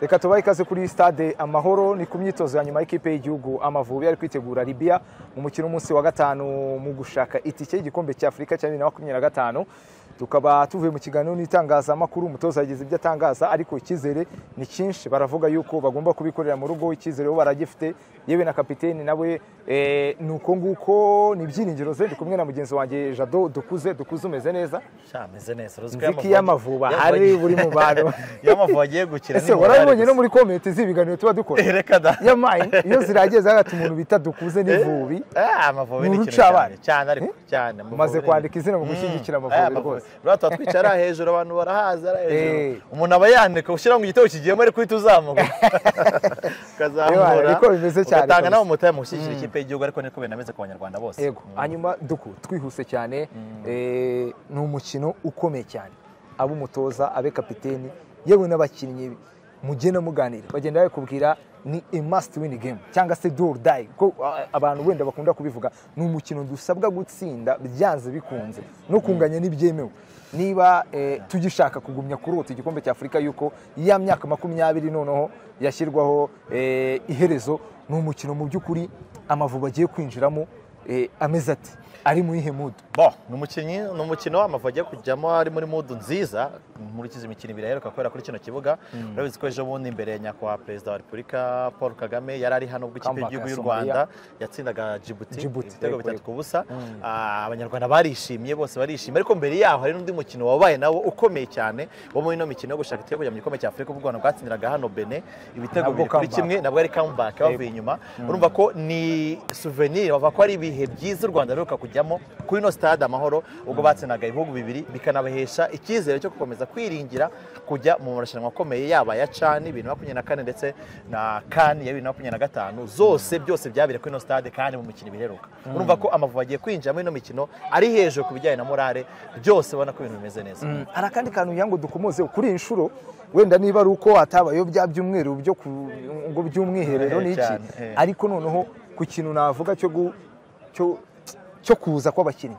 reka tubahe ikaze kuri stade amahoro ni ku myitozo ya nyuma y'ikipe y'igihugu amavubi ari kwitegura libya mu mukino w'umunsi wa gatanu mu gushaka itike y'igikombe cya afurika cya bibiri na makumyabiri na gatanu tukaba tuvuye mu kiganiro n'itangazamakuru umutoza yagize ibyo atangaza ariko icyizere ni cyinshi baravuga yuko bagomba kubikorera mu rugo icyizere bo baragifite yewe na kapiteni nawe ni uko nguko ni ibyiringiro ze ndi kumwe na mugenzi wanjye jado dukuze dukuze umeze neza ameze neza nziki y'amavuba ari buri mu bantu y'amavuba agiye gukina ese warabibonye no muri komenti z'ibiganiro tuba dukora reka da yamaye iyo ziragiye zagata umuntu bita dukuze n'ivubi amavubi ni ni uruca ikintu cyane abana. cyane ariko cyane umaze kwandika izina mu gushyigikira amavubi rwose rwose tuba twicara hejuru abantu barahaza ari Eh. hejuru umuntu aba yandika ushyira ngo igitego kigiyemo ariko uhita uzamuka Ewa, ukazamura niko bimeze cyane ugatanga kabisa. nawe umutahe mu gushyigikira ikipe y'igihugu ariko niko binameze ku banyarwanda bose yego hanyuma duku twihuse cyane eh, ni umukino ukomeye cyane abe umutoza abe kapiteni yewe n'abakinnyi mugenda muganira bagenda babikubwira ni a must win game cyangwa se do or die ko ah, abantu wenda bakunda kubivuga ni umukino dusabwa gutsinda byanze bikunze no kunganya n'ibyemewe niba eh, tugishaka kugumya kurota igikombe cya afurika yuko ya myaka makumyabiri noneho yashyirwaho eh, iherezo ni umukino mu by'ukuri amavubi agiye kwinjiramo eh, ameze ati ari mu iyihe mudu bo ni umukinnyi ni umukino w'amavubi agiye kujyamo ari muri mudu nziza nkurikiza imikino ibiri aheruka kubera kuri kino kibuga urabizi ko ejo bundi imbere ya nyakubahwa perezida wa repubulika paul kagame yari ari hano ubwo ikipe Comeback y'igihugu y'u ya rwanda yatsindaga jibuti Djibouti, ibitego yego, bitatu yego. ku busa Ah, abanyarwanda barishimye bose barishimye ariko mbere yaho hari n'undi mukino wabaye nawo ukomeye cyane wo muri ino mikino yo gushaka itego kujya mu gikombe cya afurika ubwo u rwanda bwatsindiraga hano bene ibitego Nabwo bibiri kuri comeback. kimwe nabwo ari comeback bavuye inyuma urumva ko ni souvenir bavuga ko ari ibihe byiza u rwanda ruheruka kujyamo kuri ino stade amahoro ubwo batsindaga ibihugu bibiri bikanabahesha icyizere cyo gukomeza kwiringira kujya mu marushanwa akomeye yaba ya cani bibiri na makumyabiri na kane ndetse na kani ya bibiri na makumyabiri na gatanu zose byose byabereye kuri ino stade kandi mu mikino ibiri iheruka urumva ko amavubi agiye kwinjira muri ino mikino ari hejuru ku bijyanye na morale byose ubona ko ibintu bimeze neza hari akandi kantu ngira ngo dukomoze kuri iyi nshuro wenda niba ari uko hatabayeho bya byumweru byo ku ngo by'umwiherero Eh, n'iki cyane, eh. ariko noneho ku kintu navuga cyo gu- cyo- cyo kuza kw'abakinnyi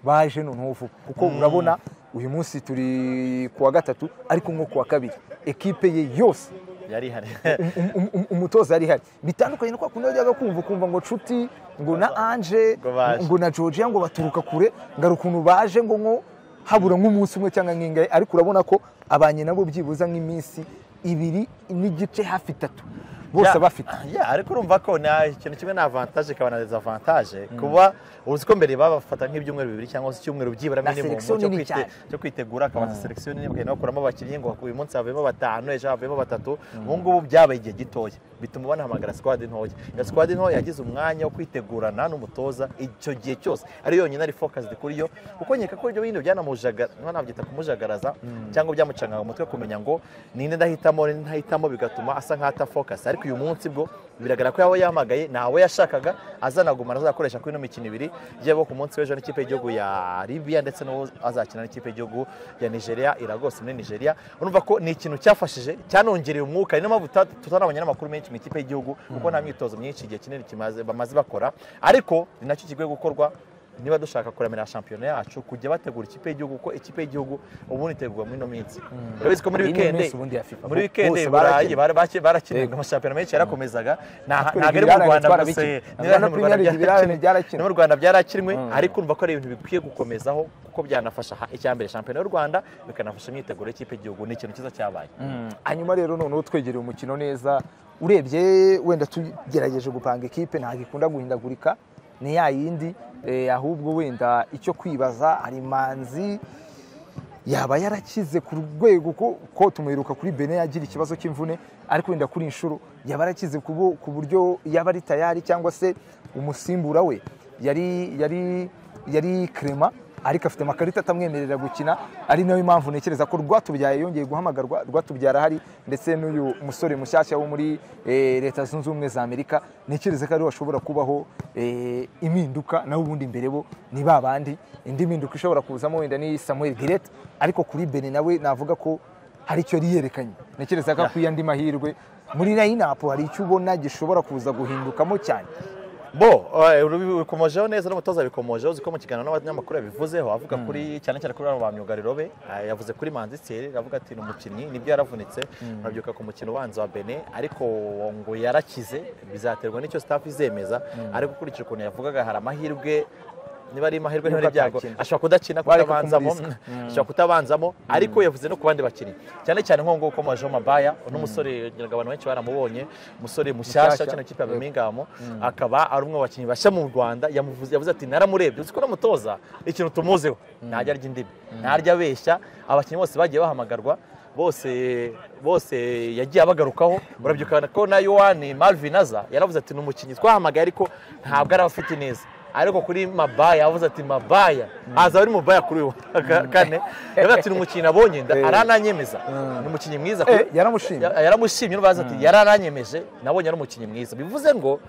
baje noneho vuba kuko urabona uyu munsi turi ku wa gatatu ariko nko ku wa kabiri ekipe ye yose yari ihari um- um- um- umutoza yari ihari bitandukanye no kwa kundi wajyaga kumva ukumva ngo nshuti ngo na anje Ngo baje. ngo na georgia ngo baturuka kure ngara ukuntu baje ngo nko habura nk'umunsi umwe cyangwa nk'ingahe ariko urabona ko abanye nabo byibuza nk'iminsi ibiri n'igice hafi itatu bose Ya- bafite ya ariko urumva ko nta ikintu kimwe na avantage ikaba na desavantage kuba uzi ko mbere babafata nk'ibyumweru bibiri cyangwa se icyumweru byibura Na minimum selection cyo nini kwite- cyane. cyo kwitegura akabanza selection nini bakagenda bakuramo abakinnyi ngo uyu munsi havuyemo batanu ejo havuyemo batatu ubu ngubu byabaye igihe gitoya bituma banahamagara squad ntoya iyo squad ntoya yagize umwanya wo kwitegurana n'umutoza icyo gihe cyose ari yonyine ari focused kuri yo kuko nkeka ko ibyo bintu byanamujaga- niba nabyita kumujagaraza cyangwa byamucangaga umutwe kumenya ngo ninde ndahitamo ninde ntahitamo bigatuma asa nk'aho atafocus ariko uyu munsi bwo biragaragara ko yaba yahamagaye ntawe yashakaga azanagumana azakoresha kuri ino mikino ibiri yaba ku munsi w'ejo n'ikipe y'igihugu ya Libya ndetse n'uwo azakina n'ikipe y'igihugu ya Nigeria iragose muri Nigeria urumva ko ni ikintu cyafashije cyanongereye umwuka ni niyo mpamvu tuta- tutarabonye n'amakuru menshi mu ikipe y'igihugu kuko nta myitozo myinshi igihe kinini kimaze bamaze bakora ariko ni nacyo kigiye gukorwa niba dushaka kuramira shampiyona yacu kujya bategura ikipe y'igihugu kuko ikipe y'igihugu ubundi itegurwa muri ino minsi urabizi ko muri Iyi ni wikendi iminsi ubundi ya FIFA. muri wikendi Bose i burayi barakina. bari- baki- barakinaga amashampiyona menshi yarakomezaga nta- Natwe ntago ari mu ibirarane rwanda gusa twarabikinnye. ni Rwanda mu Premier Rwanda League ibirarane byarakinwe. no mu rwanda byarakinwe ariko urumva ko ari ibintu bikwiye gukomezaho kuko byanafasha ha- icyambere shampiyona y'u rwanda bikanafasha imyiteguro y'ikipe y'igihugu ni ikintu cyiza cyabaye hanyuma rero noneho twegereye umukino neza urebye wenda tugerageje gupanga ekipe ntabwo ikunda guhindagurika ni ya yindi eh, ahubwo wenda icyo kwibaza hari manzi yaba yarakize ku rwego ko, ko tumwiruka kuri bene yagira ikibazo cy'imvune ariko wenda kuri iyi nshuro yaba yarakize ku bu- ku buryo yaba ari tayari cyangwa se umusimbura we yari yari yari krema ariko afite amakarita atamwemerera gukina ari nayo mpamvu ntekereza ko rwatubyaye yongeye guhamagarwa rwatubyara ahari ndetse n'uyu musore mushyashya wo muri eh, leta zunze ubumwe za amerika ntekereza ko ariho hashobora kubaho eh, impinduka naho ubundi imbere bo ni ba bandi indi minduka ishobora kuzamo wenda ni samuel giret ariko kuri bene nawe navuga ko hari icyo yari yerekanye ntekereza ko akwiye andi mahirwe muri line up hari icyo ubona gishobora kuza guhindukamo cyane bo eh, uru- bikomojeho neza n'umutoza bikomojeho uziko mu kiganiro n'abanyamakuru yabivuzeho avuga kuri cyane cyane kuri aba myugariro be eh, yavuze kuri manzi Thierry avuga ati ni umukinnyi nibyo yaravunitse urabyuka ku mukino ubanza wa Benin ariko ngo yarakize bizaterwa n'icyo staff izemeza ariko ukurikije ukuntu yavugaga hari amahirwe niba ari amahirwe niba ari Yuko ibyago atakina. ashobora kudakina Bareka kutabanzamo kumuriska. ashobora kutabanzamo ariko yavuze no ku bandi bakinnyi cyane cyane nk'uwo nguwo ukomojeho mabaya n'umusore ngira ngo abantu benshi baramubonye umusore mushyashya Mushyashya. cyane ikipe ya Birmingham akaba ari umwe mu bakinnyi bashya mu Rwanda yamuvuze yavuze ati naramurebye uziko n'umutoza ikintu tumuzeho ntajya arya indimi ntajya abeshya abakinnyi bose bagiye bahamagarwa bose bose yagiye abagarukaho urabyibuka ko na Yohani Marvin aza yaravuze ati ni umukinnyi twahamagaye ariko ntabwo ari afite neza ariko kuri mabaya yavuze ati mabaya aza ari mabaya kuri we wa kane yavuze ati ni umukinnyi nabonye nda- Eh. arananyemeza Mm. ni umukinnyi mwiza Eh, kuri- yaramushimye Ya- yaramushimye urubanza ati yarananyemeje nabonye ari umukinnyi mwiza bivuze ngo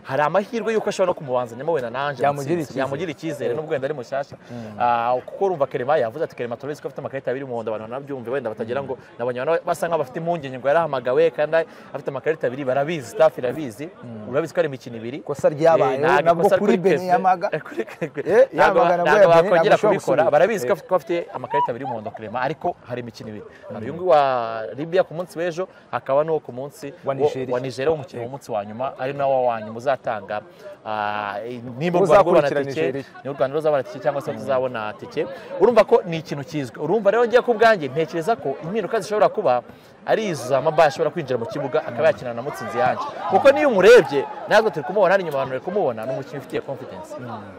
hari amahirwe y'uko ashobora no kumubanzamo wenda nanjye Yamugira mutsinzi. icyizere. yamugira icyizere Eh. n'ubwo wenda ari mushyashya Ah, kuko urumva kerema yavuze ati kerema turabizi ko afite amakarita abiri y'umuhondo abantu banabyumve wenda batagira ngo nabonye abantu basa nk'aho bafite impungenge ngo yarahamagawe kandi afite amakarita abiri barabizi staff irabizi urabizi ko ari imikino ibiri Ikosa ryabaye, ntabwo nabwo ikosa ari kuri Benin Pepsi. yamaga. Eh, kuri- kuri- Eh, ntabwo yamaga nabwo ntabwo ya Benin, ntabwo bakongera ashobora kubikora gusubira. barabizi ko Eh. afite- ko afite amakarita abiri y'umuhondo kurema ariko hari imikino ibiri hari uyu nguyu wa Libya ku munsi w'ejo hakaba n'uwo ku munsi Wa wo- Nigeria. wa Nigeria w'umukino w'umunsi wa nyuma ari nawo wanyu muzatanga ah, nimba u Rwanda Uzakurikira rwabona tike Nigeria. ni u Rwanda ruzabona tike cyangwa se tuzabona tike urumva ko ni ikintu kizwi urumva rero ngiye ku bwanjye ntekereza ko impinduka zishobora kuba ari izo za mabaya ashobora kwinjira mu kibuga akaba yakina na mutsinzi yanjye kuko niyo umurebye natwe turi kumubona n'inyuma abantu bari kumubona ni umukinnyi ufitiye confidence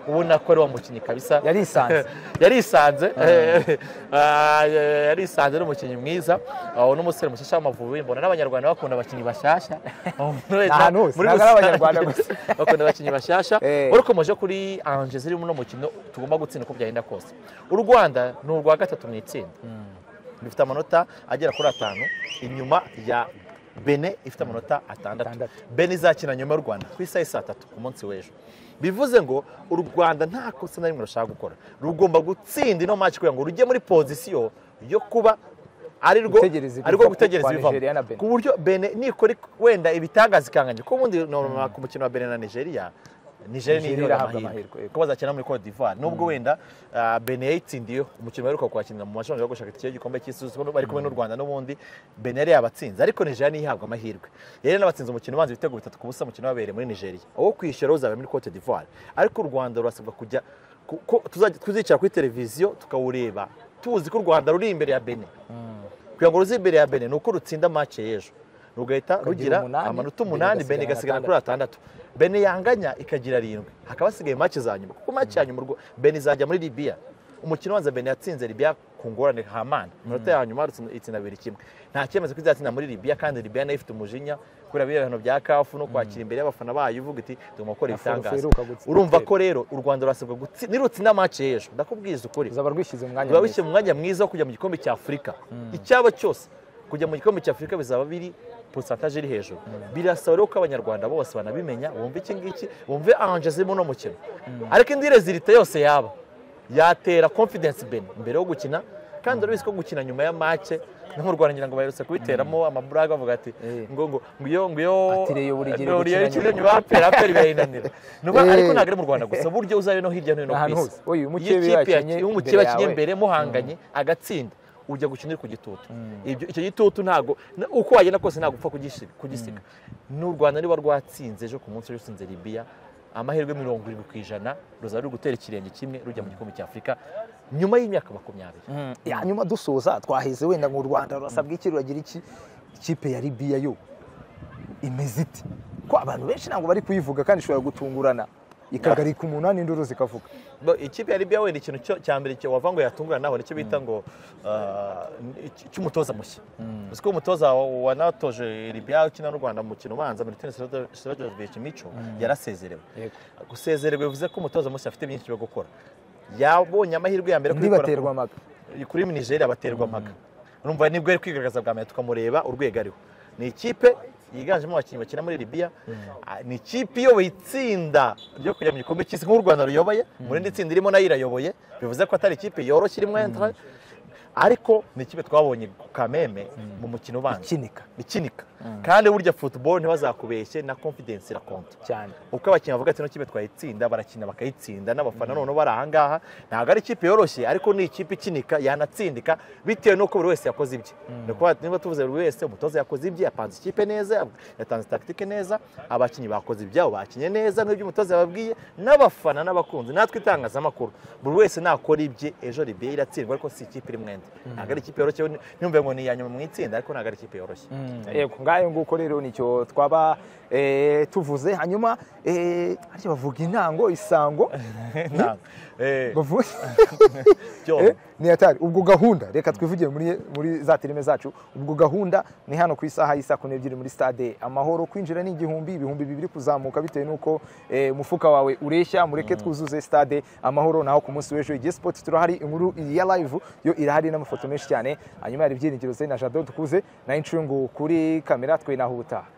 ubona ko ari wa mukinnyi kabisa yarisanze yarisanze eh, ah, eh, yarisanze ari umukinnyi mwiza uwo ni umusore mushyashya w'amavubi mbona n'abanyarwanda bakunda abakinnyi bashyashya muri ahantu hose, muri ntabwo ari Abanyarwanda rusange. bakunda abakinnyi bashyashya Eh. wari ukomeje kuri anje zirimo uno mukino tugomba gutsinda uko byagenda kose u rwanda ni urwa gatatu mu itsinda rufite amanota agera kuri atanu inyuma ya bene ifite amanota atandatu Atandatu. bene izakina nyuma y'u rwanda ku isaha saa tatu ku munsi w'ejo bivuze ngo u rwanda nta kosa na rimwe rushaka gukora rugomba gutsinda ino match kugira ngo rujye muri pozisiyo yo kuba ari rwo Gutegereza ari rwo ibivamo gutegereza kwa Nigeria na ibivamo Benin. ku buryo bene nikora wenda ibitangaza ikanganya ko ubundi normal ku mukino wa bene na nigeria nigeria niyo Nigeria ihabwa irahabwa amahirwe amahirwe. ko bazakina muri Cote d'Ivoire nubwo wenda ah, Benin yayitsindiyeho umukino baheruka kuhakinira mu mashami yo gushaka itike y'igikombe cy'isi kuko bari kumwe n'u Rwanda n'ubundi Benin yari yabatsinze ariko Nigeria niyo ihabwa amahirwe yari nabatsinze umukino ubanza ibitego bitatu ku busa umukino wabereye muri Nigeria uwo kwishyura uzaba muri Cote d'Ivoire ariko u Rwanda rurasabwa kujya ku- ko tuzajya- tuzicara kuri televiziyo tukawureba tuzi ko u Rwanda ruri imbere ya Benin kugira ngo ruze imbere ya Benin ni uko rutsinda match y'ejo rugahita rugira umunani, amanota Benin umunani igasigara Benin igasigara na kuri atandatu Benin yanganya ikagira arindwi hakaba hasigaye match za nyuma kuko match ya nyuma urwo- Benin izajya muri Libya umukino ubanza Benin yatsinze Libya ku ngorane hamana amanota ya nyuma rutsinda- itsinda bibiri kimwe nta cyemezo ko izatsinda muri Libya kandi Libya nayo ifite umujinya kubera biriya bihano bya kafu no kwakira imbere y'abafana bayo uvuga iti tugomba gukora Na Ferwafa ibitangaza iheruka gutsinda urumva igitero. ko rero u Rwanda rurasabwa gutsinda nirutsinda match y'ejo ndakubwiza ukuri ruzaba rwishyize mu mwanya biba mwiza. bishyira mu mwanya mwiza wo kujya mu gikombe cya afurika icyaba cyose kujya mu gikombe cya afurika bizaba biri porosantaje iri hejuru birasaba rero ko abanyarwanda bose banabimenya bumve iki ngiki bumve anje zirimo uno mukino ariko indi rezilite yose yaba yatera confidence ben mbere yo gukina kandi urabizi ko gukina nyuma ya make no mu rwanda ngira ngo baherutse kubiteramo amaburaga bavuga ati Eh. ngo ngo iyo ngiyo Ati, Reyo buri gihe ngo gukina ikina nyuma. nyuma ya pera pera birayinanira Nuba- Eh. ariko ntabwo ari mu rwanda gusa uburyo uzabe no hirya no hino Ahantu ku isi hose. Oya, uyu mukeba Iyo ikipe yakinnye yakinnye- uyu imbere mukeba yakinnye yawe. imbere imbere muhanganye agatsinda ujya gukinira ku gitutu Ibyo- icyo gitutu ntabwo na- uko wagenda kose ntabwo upfa kugisi- kugisiga n'u rwanda niba rwatsinze ejo ku munsi rutsinze libya amahirwe mirongo irindwi ku ijana ruzaba ruri gutera ikirenge kimwe rujya mu gikombe cya afurika nyuma y'imyaka makumyabiri hanyuma dusoza twaheze wenda ngo u rwanda rurasabwa iki ruragira iki ikipe ya libiya yo imeze iti ko abantu benshi ntabwo bari kuyivuga kandi ishobora gutungurana ikagarika umunani induru zikavuga Bo, ikipe ya Libya wenda ikintu cyo cya mbere cyo wava ngo yatungurana naho nicyo bita ngo ah, icy- cy'umutoza mushya uzi ko umutoza wa- wanatoje Libya ukina n'u Rwanda mu mukino ubanza Milton Stojkovic Micho yarasezerewe Yego. gusezererwa bivuze ko umutoza mushya afite byinshi byo gukora yabonye amahirwe ya mbere yo undi kubikora- baterwa amaga kuri Nigeria baterwa amaga urumva nibwo yari kwigaragaza bwa mbere tukamureba urwego ariho ni ikipe yiganjemo abakinnyi bakina muri Libya Ah, ni ikipe iyoboye itsinda ryo kujya mu gikombe cy'isi nk'u Rwanda ruyoboye mu rindi tsinda irimo nayo irayoboye bivuze ko atari ikipe yoroshye irimo entra ariko ni ikipe twabonye ku kameme mu mukino ubanza ikinika ikinika kandi burya football ntibazakubeshye na confidence irakonta cyane uko abakinnyi bavuga ati ino kipe twayitsinda barakina bakayitsinda n'abafana noneho bari ahangaha ntabwo ari ikipe yoroshye ariko ni ikipe ikinika yanatsindika bitewe n'uko buri wese yakoze ibye ni ukuvuga ati niba tuvuze buri wese umutoza yakoze ibye yapanze ikipe neza yatanze tactique neza abakinnyi bakoze ibyabo bakinye neza n'ibyo umutoza yababwiye n'abafana n'abakunzi natwe itangazamakuru buri wese nakora ibye ejo ribiye iratsindwa ariko si ikipe iri mwenda ntabwo ari ikipe yoroshye ntumve ngo ni iya nyuma mu itsinda ariko ntabwo ari ikipe yoroshye yego ngayo nguko rero nicyo twaba eh, tuvuze hanyuma eh, harya bavuga intango isango Ntabwo. Eh, bavu- byo. Eh, ni atari ubwo gahunda reka twivugire muri, muri za filime zacu ubwo gahunda ni hano ku isaha y'isa kumi n'ebyiri muri stade amahoro kwinjira ni igihumbi ibihumbi bibiri kuzamuka bitewe n'uko eh, umufuka wawe ureshya mureke twuzuze stade amahoro naho ku munsi w'ejo igihe sipoti turahari inkuru ya live yo irahari n'amafoto menshi cyane hanyuma hari ibyiringiro zari na jado dukuze na incungu kuri kamera twe naho ubutaha